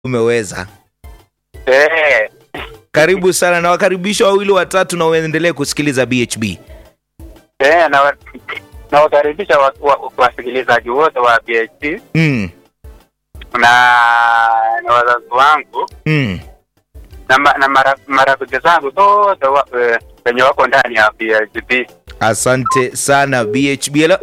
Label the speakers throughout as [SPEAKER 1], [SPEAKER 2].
[SPEAKER 1] umeweza.
[SPEAKER 2] Eh,
[SPEAKER 1] Karibu sana na wakaribisha wawili watatu, na uendelee kusikiliza BHB.
[SPEAKER 2] eh, na wa- nawakaribisha wa- wa- wasikilizaji wote wa BHP
[SPEAKER 1] Mm,
[SPEAKER 2] na na wazazi wangu
[SPEAKER 1] mm.
[SPEAKER 2] na, ma, na mara, marafiki zangu wote wa- eh, wenye wako ndani ya BHP.
[SPEAKER 1] Asante sana BHB. Hello,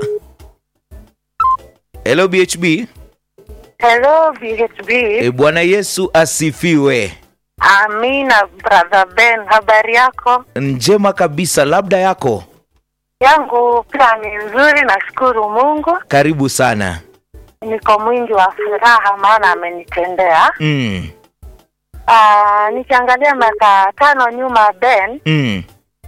[SPEAKER 1] hello BHB.
[SPEAKER 3] Hello BHB.
[SPEAKER 1] E, Bwana Yesu asifiwe.
[SPEAKER 3] Amina brother Ben, habari yako?
[SPEAKER 1] Njema kabisa, labda yako.
[SPEAKER 3] Yangu pia ni nzuri, nashukuru Mungu.
[SPEAKER 1] Karibu sana.
[SPEAKER 3] Niko mwingi wa furaha maana amenitendea.
[SPEAKER 1] Mm,
[SPEAKER 3] Ah, nikiangalia miaka tano nyuma Ben,
[SPEAKER 1] mm,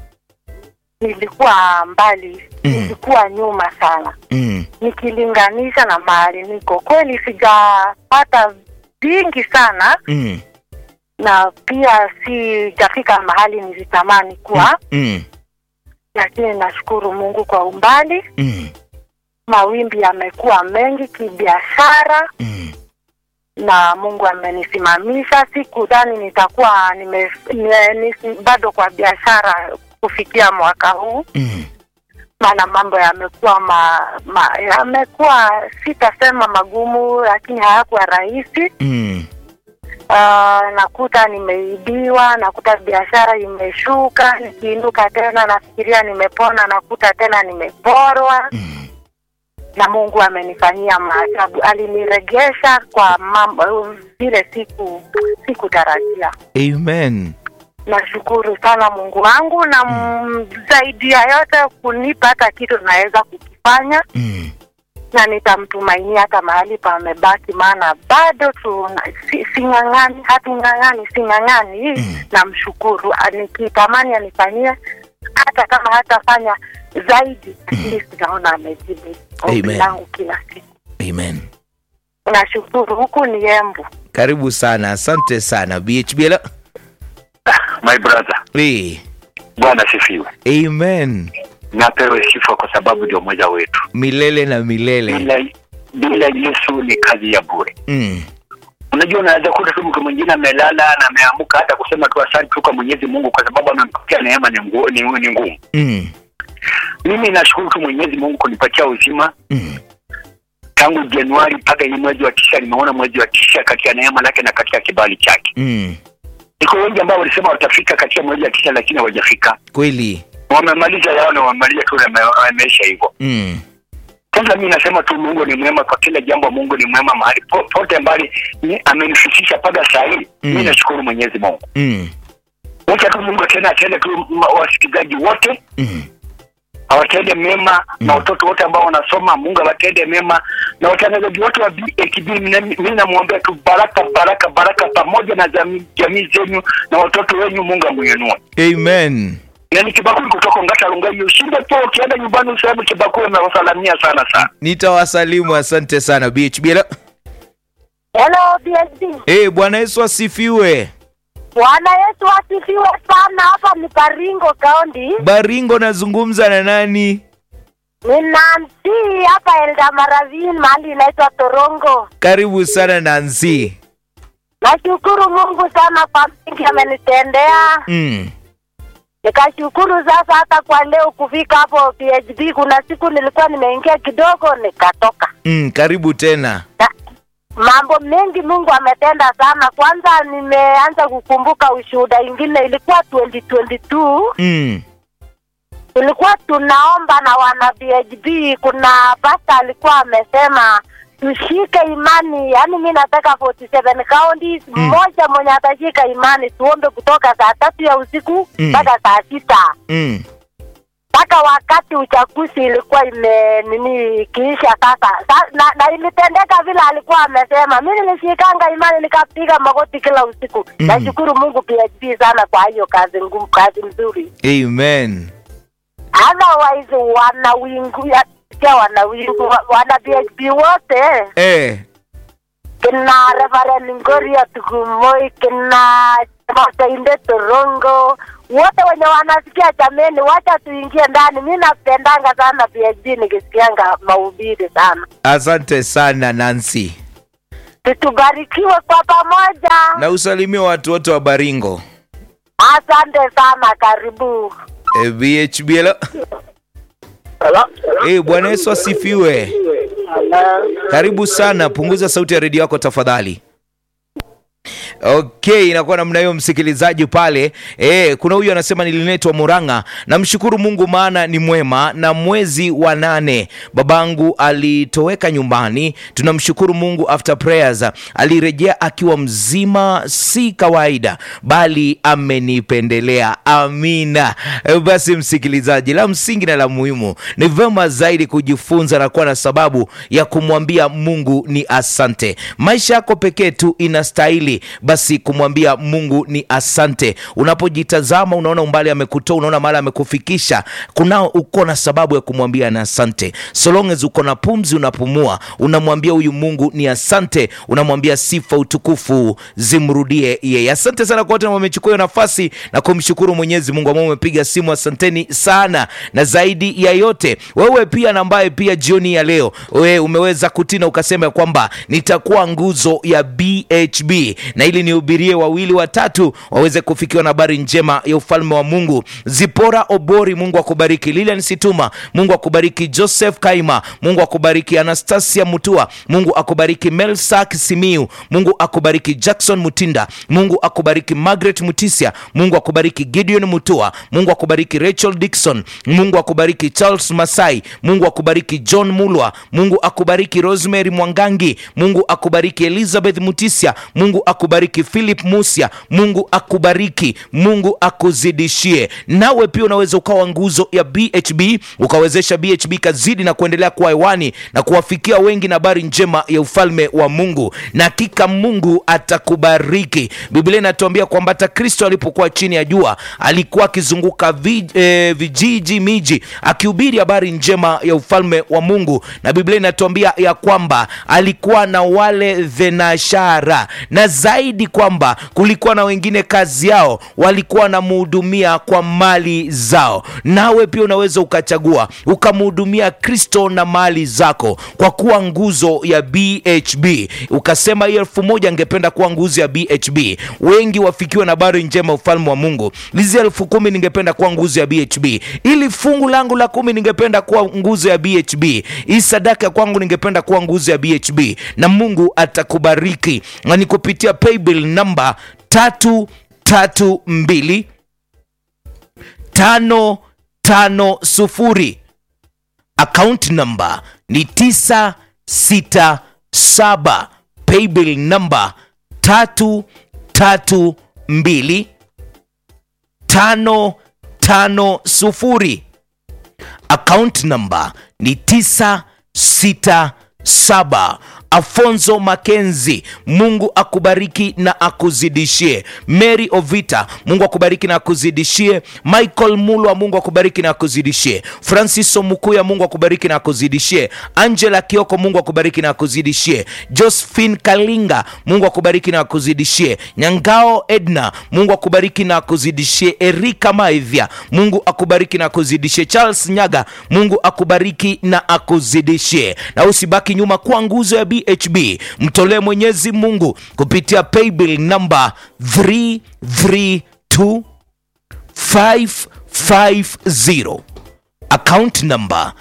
[SPEAKER 3] nilikuwa mbali,
[SPEAKER 1] Mm.
[SPEAKER 3] nilikuwa nyuma sana.
[SPEAKER 1] mm,
[SPEAKER 3] Nikilinganisha na mahali niko, kweli sijapata vingi sana
[SPEAKER 1] mm,
[SPEAKER 3] na pia sijafika mahali nilitamani kuwa,
[SPEAKER 1] mm,
[SPEAKER 3] lakini nashukuru Mungu kwa umbali.
[SPEAKER 1] mm,
[SPEAKER 3] mawimbi yamekuwa mengi kibiashara
[SPEAKER 1] mm.
[SPEAKER 3] na Mungu amenisimamisha. Sikudhani nitakuwa nime, nime, nisi- bado kwa biashara kufikia mwaka huu,
[SPEAKER 1] Mm,
[SPEAKER 3] maana mambo yamekuwa ma, ma, yamekuwa sitasema magumu, lakini hayakuwa rahisi.
[SPEAKER 1] mm,
[SPEAKER 3] Uh, nakuta nimeibiwa, nakuta biashara imeshuka, nikiinuka tena nafikiria nimepona, nakuta tena nimeporwa
[SPEAKER 1] mm.
[SPEAKER 3] na Mungu amenifanyia maajabu, aliniregesha kwa mambo vile siku sikutarajia.
[SPEAKER 1] Amen.
[SPEAKER 3] Nashukuru sana Mungu wangu na mm. zaidi ya yote kunipa hata kitu naweza kukifanya,
[SPEAKER 1] Mm,
[SPEAKER 3] na nitamtumainia hata mahali pamebaki, maana bado tuna si, sing'ang'ani, hatung'ang'ani, sing'ang'ani.
[SPEAKER 1] Mm.
[SPEAKER 3] Namshukuru, nikitamani anifanyie hata kama hatafanya zaidi, lakini sinaona amejibu ombi
[SPEAKER 1] Amen.
[SPEAKER 3] langu kila siku.
[SPEAKER 1] amen.
[SPEAKER 3] Nashukuru, huku ni Embu.
[SPEAKER 1] Karibu sana, asante sana BHB. Hello.
[SPEAKER 2] My brother,
[SPEAKER 1] Hey,
[SPEAKER 2] Bwana sifiwe.
[SPEAKER 1] amen.
[SPEAKER 2] Napewe sifa kwa sababu ndio mmoja wetu.
[SPEAKER 1] Milele na milele.
[SPEAKER 2] Bila bila Yesu ni kazi ya bure.
[SPEAKER 1] Mm,
[SPEAKER 2] Unajua, unaweza kuta tu mtu mwingine amelala na ameamka hata kusema tu asante tu kwa Mwenyezi Mungu kwa sababu amempatia neema ni ngu- ni- ni ngumu.
[SPEAKER 1] mm,
[SPEAKER 2] Mimi nashukuru tu Mwenyezi Mungu kunipatia uzima
[SPEAKER 1] mm.
[SPEAKER 2] tangu Januari mpaka hii mwezi wa tisa. Nimeona mwezi wa tisa katika neema lake na katika kibali chake.
[SPEAKER 1] Mm.
[SPEAKER 2] Iko wengi ambao walisema watafika katika mwezi wa tisa, lakini hawajafika.
[SPEAKER 1] Kweli.
[SPEAKER 2] Wamemaliza yao na wamemaliza tu na wameisha hivyo.
[SPEAKER 1] Mm,
[SPEAKER 2] Kwanza mi nasema tu Mungu ni mwema kwa kila jambo. Mungu ni mwema mahali po- pote mbali ni- amenifikisha mpaka saa hii.
[SPEAKER 1] Mm.
[SPEAKER 2] Mi nashukuru Mwenyezi Mungu.
[SPEAKER 1] mm,
[SPEAKER 2] Wacha tu Mungu tena atende tu ma- wasikilizaji wote
[SPEAKER 1] mm.
[SPEAKER 2] awatende mema na watoto wote ambao wanasoma, Mungu awatende mema na watangazaji wote wa BHB. Mimi namwombea tu baraka, baraka, baraka pamoja na jamii jamii zenyu na watoto wenyu, Mungu amuinue.
[SPEAKER 1] Amen.
[SPEAKER 2] Na ni Kibakuli kutoka Ngata Rungai, ushinde tu ukienda nyumbani useme Kibakuli amewasalamia sana sana.
[SPEAKER 1] Nitawasalimu, asante sana BHB. Hello.
[SPEAKER 3] Hello BSD.
[SPEAKER 1] Hey, Bwana Yesu asifiwe.
[SPEAKER 3] Bwana Yesu asifiwe sana. Hapa ni Baringo Kaunti.
[SPEAKER 1] Baringo, nazungumza na nani?
[SPEAKER 3] Ni Nancy hapa Eldamaravine, mahali inaitwa Torongo.
[SPEAKER 1] Karibu sana Nancy.
[SPEAKER 3] Nashukuru Mungu sana kwa mengi amenitendea.
[SPEAKER 1] Mm,
[SPEAKER 3] Nikashukuru sasa hata kwa leo kufika hapo PHB. Kuna siku nilikuwa nimeingia kidogo nikatoka.
[SPEAKER 1] mm, karibu tena.
[SPEAKER 3] Na, mambo mengi Mungu ametenda sana. Kwanza nimeanza kukumbuka ushuhuda ingine, ilikuwa 2022
[SPEAKER 1] Mm,
[SPEAKER 3] tulikuwa tunaomba na wana BHB. Kuna pasta alikuwa amesema tushike imani, yaani mi nataka 47 counties
[SPEAKER 1] Mm.
[SPEAKER 3] mmoja mwenye atashika imani, tuombe kutoka saa tatu ya usiku
[SPEAKER 1] Mm.
[SPEAKER 3] mpaka saa sita
[SPEAKER 1] mm,
[SPEAKER 3] mpaka wakati uchaguzi ilikuwa ime nini ikiisha sasa sa, na, na ilitendeka vile alikuwa amesema. Mi nilishikanga imani nikapiga magoti kila usiku.
[SPEAKER 1] Mm.
[SPEAKER 3] Nashukuru Mungu PHP sana kwa hiyo kazi ngumu, kazi nzuri.
[SPEAKER 1] amen.
[SPEAKER 3] Otherwise wana wingu ya ya wana wingu wa- wana PHP wote
[SPEAKER 1] Eh,
[SPEAKER 3] kina Reverend Ngoria Tugumoi kina Masainde Torongo wote wenye wanasikia, jameni, wacha tuingie ndani. Mi napendanga sana PhD nikisikianga mahubiri sana.
[SPEAKER 1] asante sana Nancy.
[SPEAKER 3] Tubarikiwe kwa pamoja.
[SPEAKER 1] na usalimia watu wote wa Baringo.
[SPEAKER 3] Asante sana, karibu.
[SPEAKER 1] E, BHB hello.
[SPEAKER 2] Hello?
[SPEAKER 1] Eh, Bwana Yesu asifiwe. Karibu sana, punguza sauti ya redio yako tafadhali. Okay, inakuwa namna hiyo msikilizaji pale. E, kuna huyu anasema nililetwa Murang'a. Namshukuru Mungu maana ni mwema, na mwezi wa nane babangu alitoweka nyumbani. Tunamshukuru Mungu, after prayers alirejea akiwa mzima, si kawaida, bali amenipendelea. Amina. E, basi msikilizaji, la msingi na la muhimu ni vema zaidi kujifunza na kuwa na sababu ya kumwambia Mungu ni asante. Maisha yako pekee tu inastahili basi kumwambia Mungu ni asante. Unapojitazama unaona umbali amekutoa, unaona mahali amekufikisha, kunao uko na sababu ya kumwambia ni asante. So long as uko na pumzi, unapumua, unamwambia huyu Mungu ni asante, unamwambia sifa, utukufu zimrudie yeye. Asante sana kwa wote ambao wamechukua hiyo nafasi na kumshukuru Mwenyezi Mungu ambao umepiga simu, asanteni sana. Na zaidi ya yote, wewe pia na ambaye pia jioni ya leo wewe umeweza kutina ukasema ya kwamba nitakuwa nguzo ya BHB na ili nihubirie wawili watatu waweze kufikiwa na habari njema ya ufalme wa Mungu. Zipora Obori, Mungu akubariki. Lilian Situma, Mungu akubariki. Joseph Kaima, Mungu akubariki. Anastasia Mutua, Mungu akubariki. Melsak Simiu, Mungu akubariki. Jackson Mutinda, Mungu akubariki. Margaret Mutisia, Mungu akubariki. Gideon Mutua, Mungu akubariki. Rachel Dixon, Mungu akubariki. Charles Masai, Mungu akubariki. John Mulwa, Mungu akubariki. Rosemary Mwangangi, Mungu akubariki. Elizabeth Mutisia, Mungu akubariki. Philip Musia, Mungu akubariki. Mungu akuzidishie. Nawe pia unaweza ukawa nguzo ya BHB ukawezesha BHB kazidi na kuendelea kuwa hewani na kuwafikia wengi na habari njema ya ufalme wa Mungu, na hakika Mungu atakubariki. Biblia inatuambia kwamba hata Kristo alipokuwa chini ya jua alikuwa akizunguka vi, eh, vijiji miji akihubiri habari njema ya ufalme wa Mungu, na Biblia inatuambia ya kwamba alikuwa na wale thenashara na zaidi kwamba kulikuwa na wengine kazi yao walikuwa wanamhudumia kwa mali zao. Nawe pia unaweza ukachagua ukamhudumia Kristo na mali zako kwa kuwa nguzo ya BHB. Ukasema hii elfu moja angependa kuwa nguzo ya BHB, wengi wafikiwe na habari njema ufalme wa Mungu. Hizi elfu kumi ningependa kuwa nguzo ya BHB, ili fungu langu la kumi ningependa kuwa nguzo ya BHB, hii sadaka kwangu ningependa kuwa nguzo ya BHB, na Mungu atakubariki na ni kupitia paybill namba tatu tatu mbili tano tano sufuri account number ni tisa sita saba paybill namba tatu tatu mbili tano tano sufuri account number ni tisa sita saba Afonso Makenzi, Mungu akubariki na akuzidishie. Mary Ovita, Mungu akubariki na akuzidishie. Michael Mulwa, Mungu akubariki na akuzidishie. Francis Omukuya, Mungu akubariki na akuzidishie. Angela Kioko, Mungu akubariki na akuzidishie. Josephine Kalinga, Mungu akubariki na akuzidishie. Nyangao Edna, Mungu akubariki na akuzidishie. Erika Maivya, Mungu akubariki na akuzidishie. Charles Nyaga, Mungu akubariki na akuzidishie. Na usibaki nyuma kwa nguzo ya BHB, mtolee Mwenyezi Mungu kupitia paybill namba 332 550 account number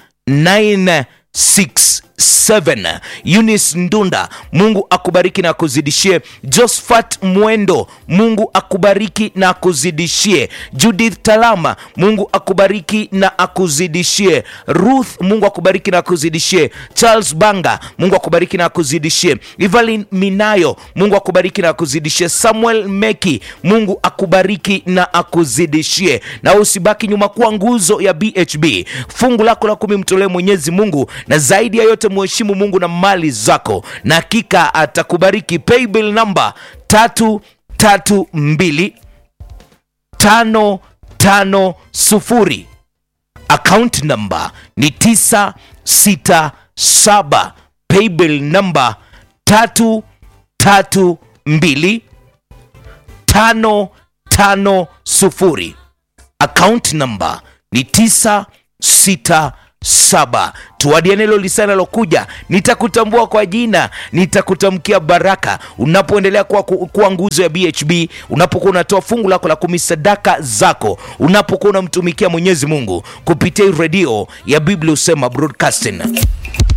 [SPEAKER 1] 967 Eunice Ndunda, Mungu akubariki na akuzidishie. Josephat Mwendo, Mungu akubariki na akuzidishie. Judith Talama, Mungu akubariki na akuzidishie. Ruth, Mungu akubariki na akuzidishie. Charles Banga, Mungu akubariki na akuzidishie. Evelyn Minayo, Mungu akubariki na akuzidishie. Samuel Meki, Mungu akubariki na akuzidishie. Na usibaki nyuma kuwa nguzo ya BHB. Fungu lako la kumi mtolee Mwenyezi Mungu, na zaidi ya yote mheshimu Mungu na mali zako, na hakika atakubariki. Paybill namba tatu tatu mbili tano tano sufuri account number ni tisa sita saba paybill namba tatu tatu mbili tano tano sufuri account number ni tisa sita saba tuadia neno lisanalokuja nitakutambua kwa jina nitakutamkia baraka unapoendelea kuwa, ku- kuwa nguzo ya bhb unapokuwa unatoa fungu lako la kumi sadaka zako unapokuwa unamtumikia mwenyezi mungu kupitia hii redio ya biblia husema broadcasting